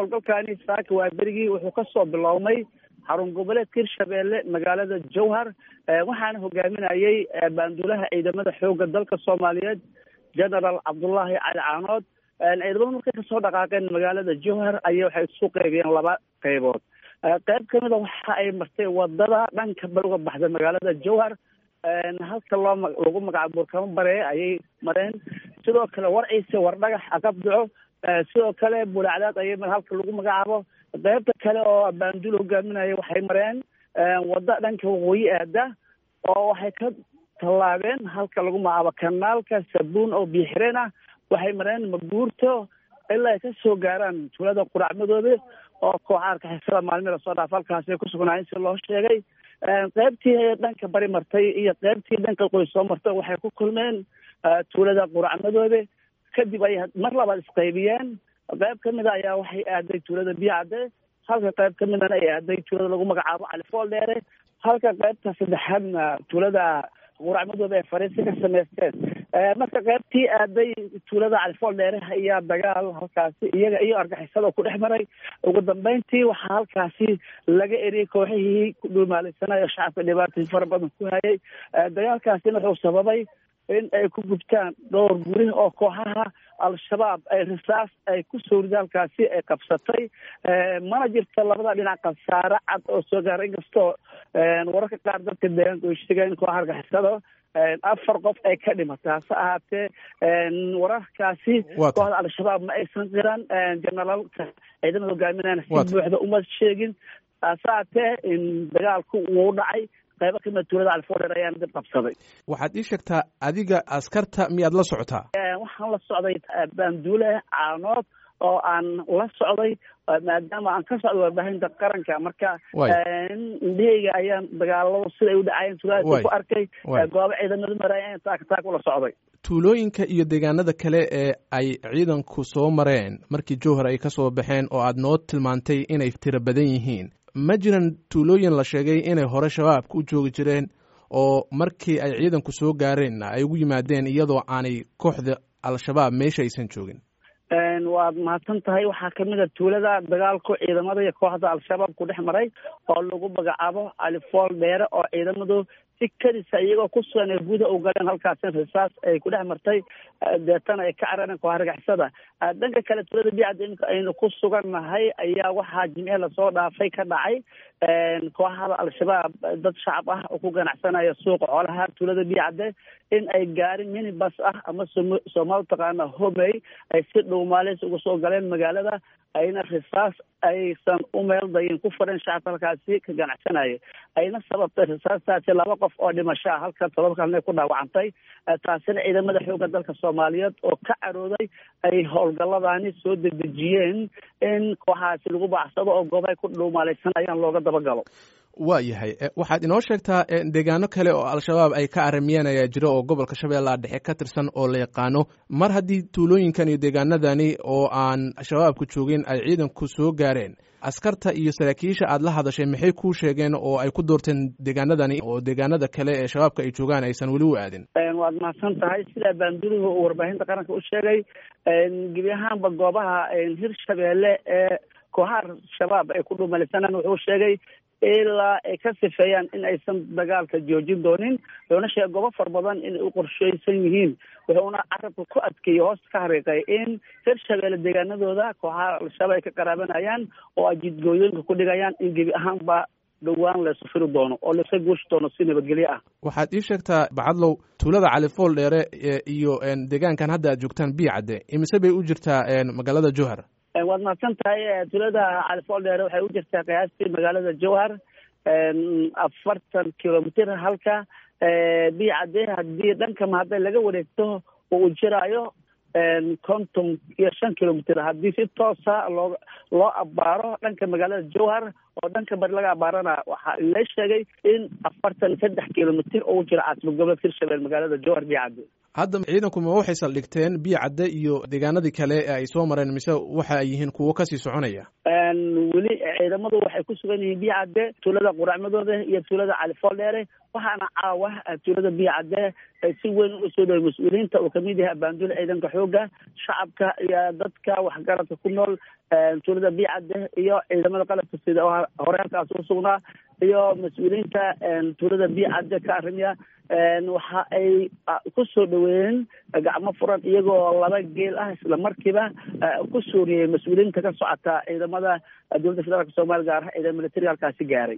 howlgalkani saaka waa berigii wuxuu kasoo bilowmay xarun goboleedka hirshabeelle magaalada jowhar waxaana hogaaminayay baanduulaha ciidamada xooga dalka soomaaliyeed generaal cabdullaahi cali caanood ciidamada markay kasoo dhaqaaqeen magaalada jowhar ayay waxay isu qeybiyeen laba qeybood qeyb kamid a waxa ay martay wadada dhanka bal uga baxda magaalada jowhar halka loo lagu magacaabo burkamo bareeye ayay mareen sidoo kale war ciise war dhagax aqabdaco sidoo kale bulacdaad ayay halka lagu magacaabo qeybta kale oo baanduul hogaaminaya waxay mareen wadda dhanka waqooyi aada oo waxay ka tallaabeen halka lagu magacaabo kanaalka sabuun oo biixireen ah waxay mareen maguurto ilaa ay kasoo gaaraan tuulada quracmadooda oo kooxaarka xisada maalmi lasoo dhaaf halkaasi ay kusugnaayen si loo sheegay qeybtii dhanka bari martay iyo qeybtii dhanka qoys soo martay waxay ku kulmeen tuulada quracmadooda kadib ay mar labaad isqaybiyeen qeyb kamida ayaa waxay aaday tuulada biyacade halka qeyb kamidana ay aaday tuulada lagu magacaabo califool dheere halka qeybta saddexaadna tuulada quracmadooda ay fariisi ka samaysteen marka qeybtii aaday tuulada califool dheere ayaa dagaal halkaasi iyaga iyo argixisada ku dhex maray ugu dambeyntii waxaa halkaasi laga eriyey kooxihii ku dhuumaalaysanaya shacabka dhibaatay fara badan ku hayay dagaalkaasina wuxuu sababay in ay ku gubtaan dhowr guri oo kooxaha al-shabaab ay risaas ay ku sowrida halkaasi ay qabsatay mana jirto labada dhinac khasaare cad oo soo gaaray inkastoo wararka qaar dadka deegaanka ay sheegeen in kooxa argixisada afar qof ay ka dhimatay hase ahaatee wararkaasi kooxda al-shabaab ma aysan qiran generaalka ciidamada hogaaminayana si buuxda uma sheegin hase ahaatee dagaalku wuu dhacay qaybo kamida tuulada califoodheer ayaana dib qabsaday waxaad ii sheegtaa adiga askarta miyaad la socotaa waxaan la socday baanduule caanood oo aan la socday maadaama aan ka socdo warbaahinta qaranka marka indhaheyga ayaan dagaalada siday u dhacayeen tuulada ku arkay goobo ciidamadu maraayan taaka taak ula socday tuulooyinka iyo deegaanada kale ee ay ciidanku soo mareen markii jowhar ay ka soo baxeen oo aad noo tilmaantay inay tiro badan yihiin ma jiran tuulooyin la sheegay inay hore shabaabka u joogi jireen oo markii ay ciidanku soo gaareen ay ugu yimaadeen iyadoo aanay kooxda al-shabaab meesha aysan joogin waad mahadsan tahay waxaa kamid a tuulada dagaalku ciidamada iyo kooxda al-shabaab ku dhex maray oo lagu magacaabo califool dheere oo ciidamadu si kadisa iyagoo ku sugan ee gudaha u galeen halkaasina risaas ay ku dhex martay deetana ay ka carareen kooxa argixisada dhanka kale tuulada bicad iminka aynu ku sugannahay ayaa waxaa jimcihi lasoo dhaafay ka dhacay kooxada al-shabaab dad shacab ah oo ku ganacsanaya suuqa xoolaha tuulada bicade in ay gaarin minibus ah ama soomaali taqaana homey ay si dhuumaalis uga soo galeen magaalada ayna risaas aysan u meel dayin ku fureen shacabka halkaasi ka ganacsanaya ayna sababtay risaastaasi laba qof oo dhimasho ah halka todoba kalna ku dhaawacantay taasina ciidamada xoogga dalka soomaaliyeed oo ka carooday ay howlgalladani soo dedejiyeen in kooxaasi lagu bacsado oo goobahay ku dhuumaalaysanayaan looga dabagalo waa yahay waxaad inoo sheegtaa deegaano kale oo al-shabaab ay ka aramiyeen ayaa jira oo gobolka shabeellaha dhexe ka tirsan oo la yaqaano mar haddii tuulooyinkan iyo deegaanadani oo aan shabaabku joogin ay ciidanku soo gaareen askarta iyo saraakiisha aad la hadashay maxay kuu sheegeen oo ay ku doorteen deegaanadani oo deegaanada kale ee shabaabka ay joogaan aysan weli u aadin waad mahadsan tahay sidaa baandulihu uu warbaahinta qaranka u sheegay gebi ahaanba goobaha hirshabeelle ee kooxaha shabaab ay ku dhumalisanaan wuxuu sheegay ilaa ay ka sifeeyaan in aysan dagaalka joojin doonin wuxuuna sheegay goobo far badan inay u qorsheysan yihiin wuxuuna carabka ku adkeeyey hoosta ka hariiqay in hirshabeelle deegaanadooda kooxaha al-shabaab ay ka qaraabanayaan oo ay jidgooyooyinka ku dhigayaan in gebi ahaanba dhowaan laysu firi doono oo laysa guushi doono si nabadgelyo ah waxaad ii sheegtaa bacadlow tuulada califool dheere iyo deegaankan hadda aad joogtaan biyacadde imise bay u jirtaa magaalada jowhar waad mahadsan tahay tuulada califool dheere waxay u jirtaa qiyaastii magaalada jowhar afartan kilomitr halka biyacade haddii dhanka mahadda laga wareegto uu jiraayo konton iyo shan kilomitr haddii si toosa loo loo abaaro dhanka magaalada jowhar oo dhanka bari laga abaarana waxaa la sheegay in afartan saddex kilomitr oo u jira caasimad gobolka hirshabelle magaalada jowhar biyacade hadda ciidanku ma waxay saldhigteen biyo cadde iyo deegaanadii kale ee ay soo mareen mise waxa ay yihiin kuwo kasii soconaya weli ciidamadu waxay ku sugan yihiin biyo cadde tuulada quracmadooda iyo tuulada califooldheere waxaana caawa tuulada biyo cadde si weyn uga soo dhaway mas-uuliyiinta uu kamid yahay abaanduul ciidanka xooga shacabka iyo dadka waxgaradka ku nool tuulada biyo cadde iyo ciidamada qalabka sida oo hore halkaas u sugnaa iyo mas-uuliyiinta tuulada biyo cadde ka arimiya waxa ay ku soo dhaweeyeen gacmo furan iyagoo laba geel ah isla markiiba ku suuriyey mas-uuliyiinta ka socota ciidamada dowladda federaalk soomaliya gaar ah ciidamada militariga halkaasi gaaray